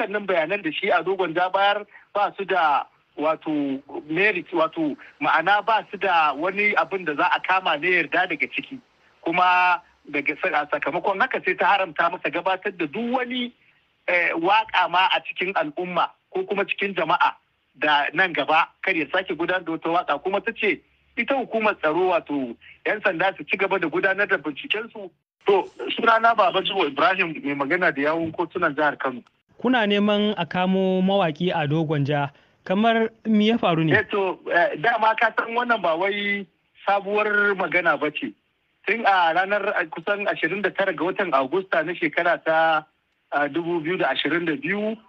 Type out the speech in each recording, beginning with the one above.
dukkanin bayanan da shi a dogon ja bayar ba su da wato merit wato ma'ana ba su da wani abin da za a kama ne yarda daga ciki kuma daga sakamakon haka sai ta haramta masa gabatar da duk wani waka ma a cikin al'umma ko kuma cikin jama'a da nan gaba kar ya sake gudanar da wata waka kuma ta ce ita hukumar tsaro wato 'yan sanda su ci gaba da gudanar da bincikensu to sunana baba jibo ibrahim mai magana da yawun kotunan jihar kano kuna neman a kamo mawaki a dogonja kamar me ya faru ne to dama ka san wannan ba wai sabuwar magana ba ce tun a ranar kusan 29 ga watan agusta na shekara ta 2022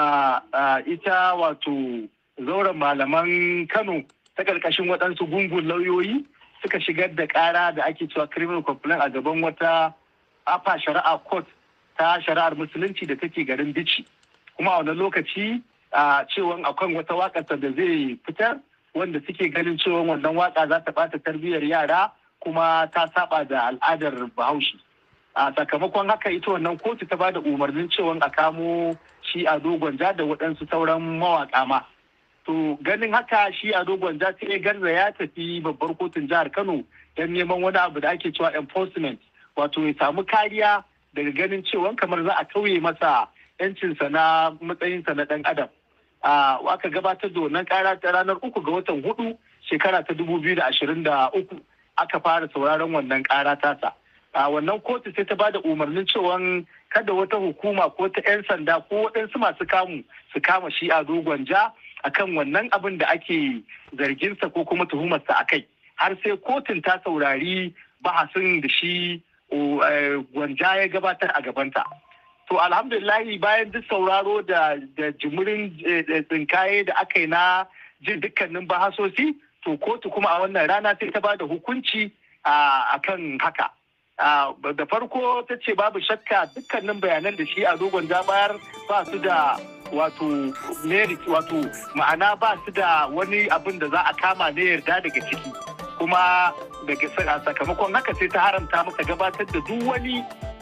ita wato zauren malaman kano ta ƙarƙashin waɗansu gungun lauyoyi suka shigar da ƙara da ake cewa criminal complaint a gaban wata afa shari'a court ta shari'ar musulunci da take garin bici kuma a wani lokaci a cewan akwai wata waƙarsa da zai fitar wanda suke ganin cewa wannan waƙa za ta ɓata tarbiyyar yara kuma ta saba da al'adar bahaushe a sakamakon haka ita wannan kotu ta ba da umarnin cewa a kamo shi a dogon ja da waɗansu sauran mawaƙa ma to ganin haka shi a dogon ja sai garza ya tafi babbar kotun jihar kano don neman wani abu da ake cewa enforcement wato ya samu kariya daga ganin cewa kamar za a tauye masa yancinsa na matsayinsa na ɗan adam aka gabatar da wannan kara ta ranar uku ga watan hudu shekara ta dubu biyu da ashirin da uku aka fara sauraron wannan kara tasa a wannan kotu sai ta ba da umarnin cewa kada wata hukuma ko ta 'yan sanda ko waɗansu masu kamu su kama shi a dogon ja akan wannan abin da ake zarginsa ko kuma tuhumarsa a kai har sai kotun ta saurari bahasin da shi gwanja ya gabatar a gabanta to alhamdulillahi bayan duk sauraro da jimurin tsinkaye da aka yi na jin dukkanin bahasosi to kotu kuma a wannan rana sai ta ba da hukunci a kan haka da farko ta ce babu shakka dukkanin bayanan da shi a dogon bayar ba su da wato merit wato ma'ana ba su da wani abin da za a kama ne yarda daga ciki kuma daga sakamakon haka sai ta haramta masa gabatar da duk wani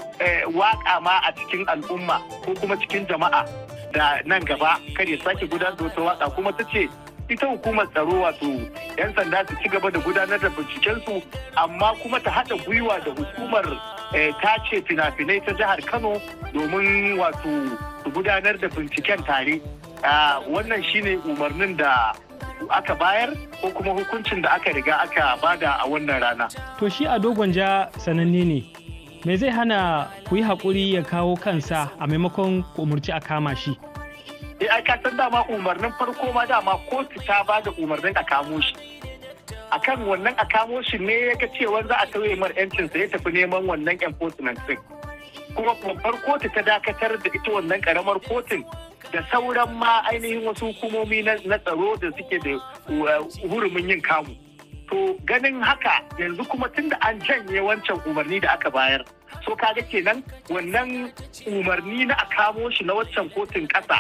waka ma a cikin al'umma ko kuma cikin jama'a da nan gaba kar ya sake gudanar da wata waka kuma ta ce ita hukumar tsaro wato 'yan sanda su ci gaba da gudanar da bincikensu amma kuma ta haɗa gwiwa da hukumar tace fina-finai ta jihar kano domin wato su gudanar da binciken tare wannan shine umarnin da aka bayar ko kuma hukuncin da aka riga aka bada a wannan rana to shi a dogon ja sananne ne me zai hana ku yi haƙuri ya kawo kansa a maimakon ku umarci a kama shi eh ai san dama umarnin farko ma dama kotu ta ba da umarnin a kamo shi akan wannan a kamo shi ne ya ga cewa za a tauye mar yancin sa ya tafi neman wannan enforcement din kuma babbar kotu ta dakatar da ita wannan karamar kotun da sauran ma ainihin wasu hukumomi na tsaro da suke da hurumin yin kamu to ganin haka yanzu kuma tun da an janye wancan umarni da aka bayar so kaga kenan wannan umarni na a kamo shi na waccan kotun ƙasa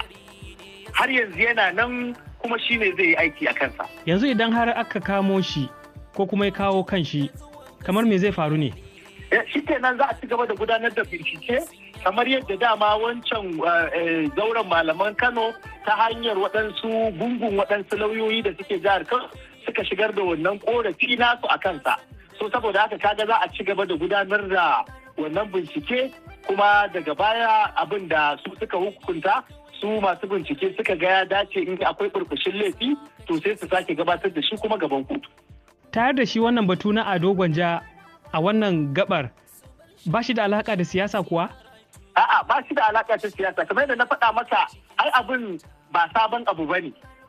har yanzu yana nan kuma shi ne zai yi aiki a kansa. Yanzu idan har aka kamo shi ko kuma ya kawo kan shi kamar me zai faru ne? Shi kenan za a ci gaba da gudanar da bincike kamar yadda dama wancan zauren malaman Kano ta hanyar waɗansu gungun waɗansu lauyoyi da suke jihar Kano suka shigar da wannan korafi nasu a kansa. So saboda haka kaga za a ci gaba da gudanar da wannan bincike kuma daga baya abin da su suka hukunta su masu bincike suka ga ya dace in akwai burbushin laifi to sai su sake gabatar da shi kuma gaban kotu. Tare da shi wannan batu na ado gwanja a wannan gabar ba shi da alaka da siyasa kuwa? A'a ba shi da alaka ta siyasa kamar yadda na faɗa masa ai abin ba sabon abu ba ne.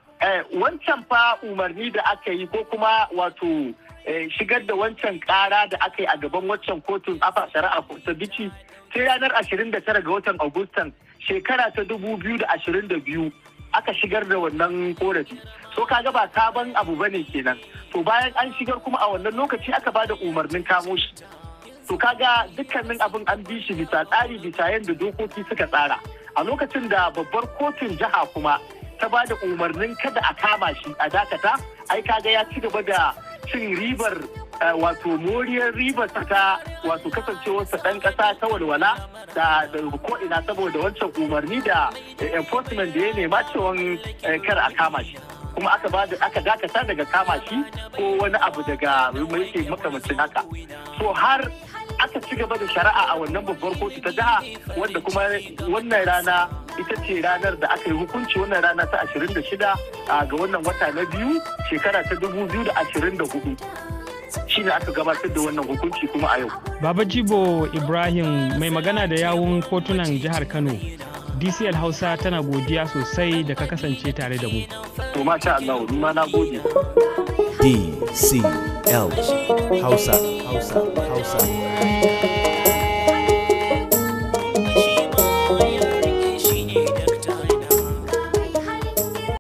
wancan fa umarni da aka yi ko kuma wato shigar da wancan ƙara da aka yi a gaban waccan kotun afa shari'a ta bici sai ranar 29 ga watan Agustan shekara ta dubu biyu da ashirin da biyu aka shigar da wannan korafi so kaga ba sabon abu bane kenan to bayan an shigar kuma a wannan lokaci aka bada umarnin kamo shi to kaga dukkanin abin an bi shi bisa tsari bisa yadda dokoki suka tsara a lokacin da babbar kotun jiha kuma ta bada umarnin kada a kama shi a dakata ai kaga ya ci gaba da cin ribar wato moriyar ribar ta wato kasancewarsa ɗan ƙasa ta walwala da ko ina saboda wancan umarni da enforcement da ya nema cewa kar a kama shi kuma aka ba da aka dakata daga kama shi ko wani abu daga yake makamancin haka so har aka ci gaba da shari'a a wannan babbar kotu ta jiha wanda kuma wannan rana ita ce ranar da aka yi hukunci wannan rana ta 26 ga wannan wata na biyu shekara ta 2024 shine aka gabatar da wannan hukunci kuma a yau. Baba Jibo Ibrahim mai magana da yawun kotunan jihar Kano. DCL Hausa tana godiya sosai da ka kasance tare da mu. To masha Allah, ni ma na gode. DCL Hausa Hausa Hausa.